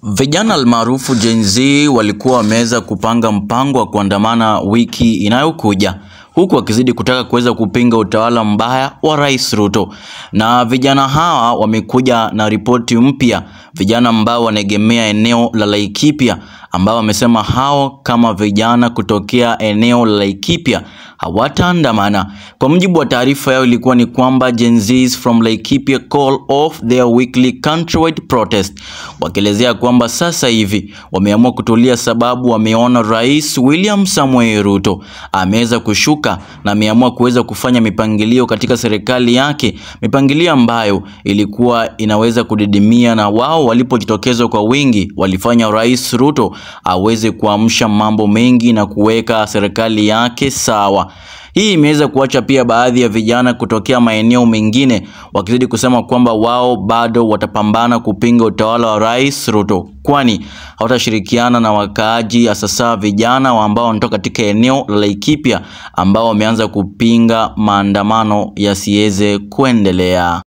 Vijana almaarufu Gen Z walikuwa wameweza kupanga mpango wa kuandamana wiki inayokuja huku wakizidi kutaka kuweza kupinga utawala mbaya wa Rais Ruto. Na vijana hawa wamekuja na ripoti mpya, vijana ambao wanaegemea eneo la Laikipia, ambao wamesema hao kama vijana kutokea eneo la Laikipia hawataandamana. Kwa mujibu wa taarifa yao ilikuwa ni kwamba Gen Zs from Laikipia call off their weekly countrywide protest, wakielezea kwamba sasa hivi wameamua kutulia, sababu wameona Rais William Samoei Ruto ameweza kushuka na ameamua kuweza kufanya mipangilio katika serikali yake, mipangilio ambayo ilikuwa inaweza kudidimia, na wao walipojitokeza kwa wingi walifanya Rais Ruto aweze kuamsha mambo mengi na kuweka serikali yake sawa. Hii imeweza kuacha pia baadhi ya vijana kutokea maeneo mengine wakizidi kusema kwamba wao bado watapambana kupinga utawala wa Rais Ruto, kwani hawatashirikiana na wakaaji, hasa vijana ambao wanatoka katika eneo la Laikipia ambao wameanza kupinga maandamano yasiweze kuendelea.